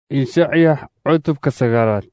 Ishacya cutubka sagaalaad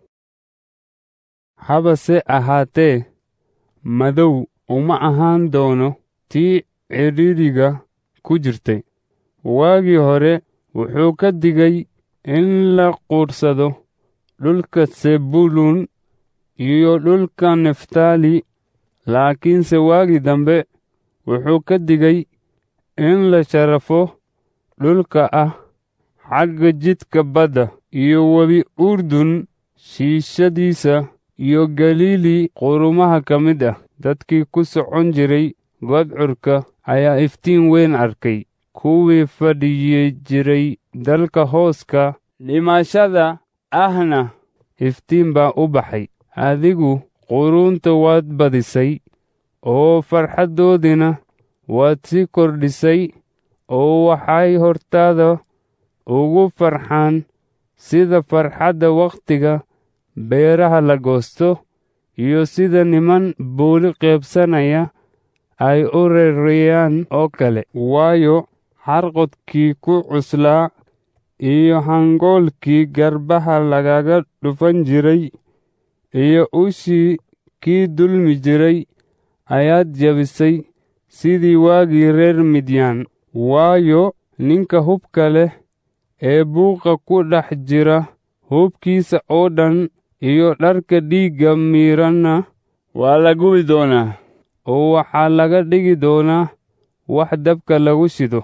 habase ahaatee madow uma ahaan doono tii cidhiidhiga ku jirtay waagii hore wuxuu ka digay in la quursado dhulka Sebuluun iyo dhulka Naftaali laakiinse waagii dambe wuxuu ka digay in la sharafo dhulka ah xagga jidka badda iyo webi Urdun shiishadiisa iyo Galiili qurumaha ka mid ah dadkii ku socon jiray gudcurka ayaa iftiin weyn arkay kuwii fadhiyi jiray dalka hooska dhimashada ahna iftiin baa u baxay adigu qurunta waad badisay oo farxaddoodina waad sii kordhisay oo waxay hortaada ugu farxaan sida farxadda wakhtiga beeraha la goosto iyo sida niman booli qaybsanaya ay u reereeyaan oo kale waayo xarqodkii ku cuslaa iyo hangoolkii garbaha lagaga dhufan jiray iyo ushii kii dulmi jiray ayaad jabisay sidii waagii reer midyaan waayo ninka hubka leh ee buuqa ku dhex jira hubkiisa oo dhan iyo dharka dhiigga miiranna waa la gubi doonaa oo waxaa laga dhigi doonaa wax dabka lagu shido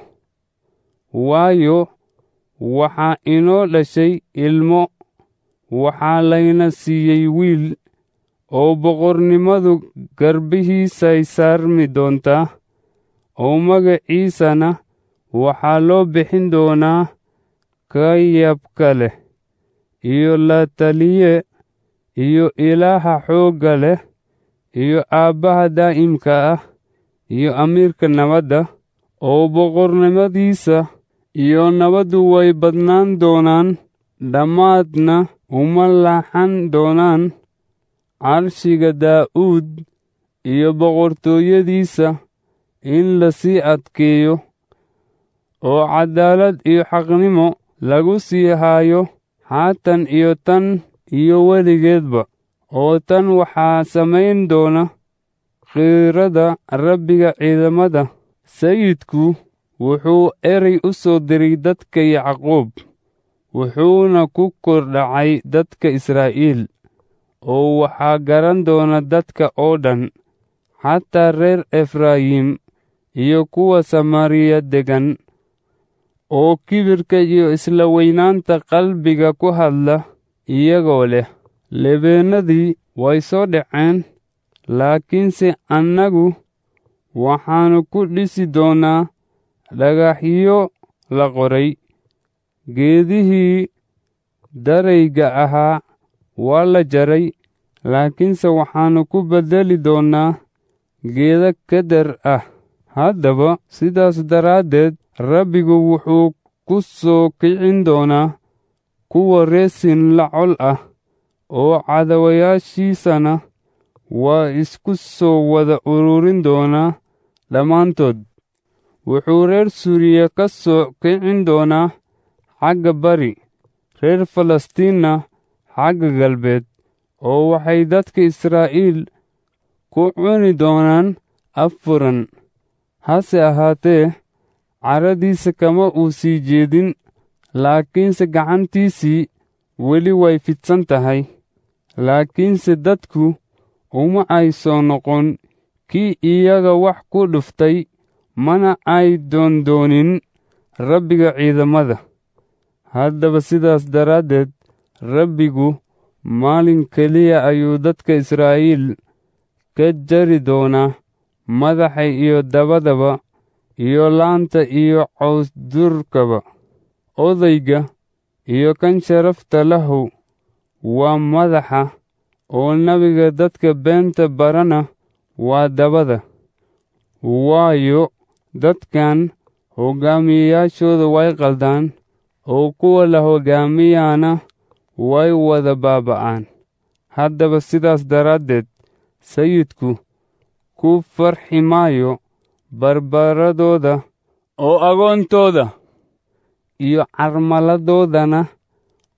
waayo waxaa inoo dhashay ilmo waxaa layna siiyey wiil oo boqornimadu garbihiisay saarmi doontaa oo magaciisana waxaa loo bixin doonaa kayabka leh iyo la taliye iyo ilaaha xoogga leh iyo aabbaha daa'imka ah iyo amiirka nabadda oo boqornimadiisa iyo nabaddu way badnaan doonaan dhammaadna uma laaxan doonaan carshiga daa'uud iyo boqortooyadiisa in la sii adkeeyo oo caddaalad iyo xaqnimo lagu sii haayo haatan iyo tan iyo weligeedba oo tan waxaa samayn doona khiirada rabbiga ciidamada sayidku wuxuu erey u soo diray dadka yacquub wuxuuna ku kordhacay dadka israa'iil oo waxaa garan doona dadka oo dhan xataa reer efraayim iyo kuwa samaariya deggan oo kibirka iyo isla weynaanta qalbiga ku hadla iyagoo leh lebeennadii way soo dhaceen laakiinse annagu waxaannu ku dhisi doonnaa dhagaxyo la qoray geedihii darayga ahaa waa la jaray laakiinse waxaannu ku beddeli doonnaa geeda keder ah haddaba sidaas daraaddeed rabbigu wuxuu ku soo kicin doonaa kuwa reesin la col ah oo cadawayaashiisana waa isku soo wada ururin doonaa dhammaantood wuxuu reer suuriya ka soo kicin doonaa xagga bari reer falastiinna xagga galbeed oo waxay dadka israa'iil ku cuni doonaan affuran hase ahaatee caradiisa kama uu sii jeedin laakiinse gacantiisii weli way fidsan tahay laakiinse dadku uma ay soo noqon kii iyaga wax ku dhuftay mana ay doondoonin rabbiga ciidamada haddaba sidaas daraaddeed rabbigu maalin keliya ayuu dadka israa'iil ka jari doonaa madaxa iyo dabadaba iyo laanta iyo cawsdurkaba odayga iyo kan sharafta lahu waa madaxa oo nabiga dadka beenta barana waa dabada waayo dadkan hoggaamiyeyaashooda way qaldaan oo kuwa la hoggaamiyana way wada baaba'aan haddaba sidaas daraaddeed sayidku ku farxi maayo barbaradooda oo agoontooda iyo carmaladoodana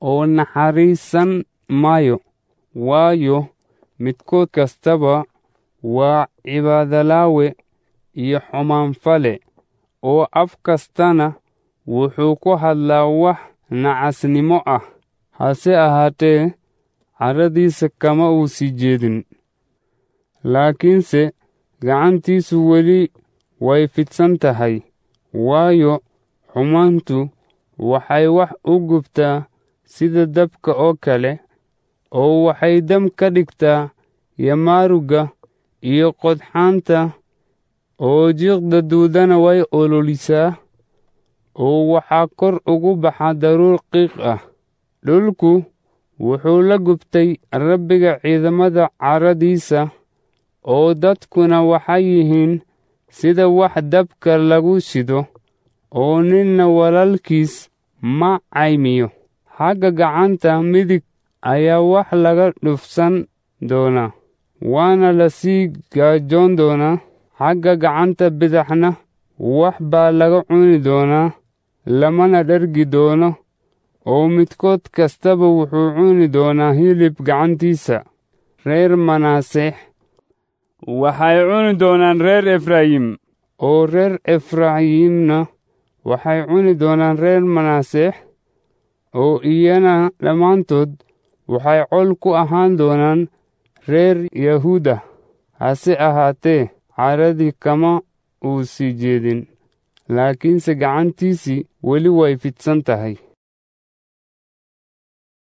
oo naxariisan maayo waayo midkood kastaba waa cibaadalaawe iyo xumaanfale oo af kastana wuxuu ku hadlaa wax nacasnimo ah hase ahaatee carradiisa kama uu sii jeedin laakiinse gacantiisu weli way fidsan tahay waayo xumaantu waxay wax u gubtaa sida dabka oo kale oo waxay dam ka dhigtaa yamaarugga iyo qodxaanta oo jiiqda duudana way ololisaa oo waxaa kor ugu baxa daruur qiiq ah dhulku wuxuu la gubtay rabbiga ciidamada carradiisa oo dadkuna waxay yihiin sida wax dabka lagu shido oo ninna walaalkiis ma caymiyo xagga gacanta midig ayaa wax laga dhufsan doonaa waana la sii gaajoon doonaa xagga gacanta bidaxna wax baa laga cuni doonaa lamana dhergi doono oo midkood kastaba wuxuu cuni doonaa hilib gacantiisa reer manaasex waxay cuni doonaan reer efraayim oo reer efraayimna waxay cuni doonaan reer manaasex oo iyana dhammaantood waxay col ku ahaan doonaan reer yahuuda hase ahaatee caradii kama uu sii jeedin laakiinse gacantiisii weli way fidsan tahay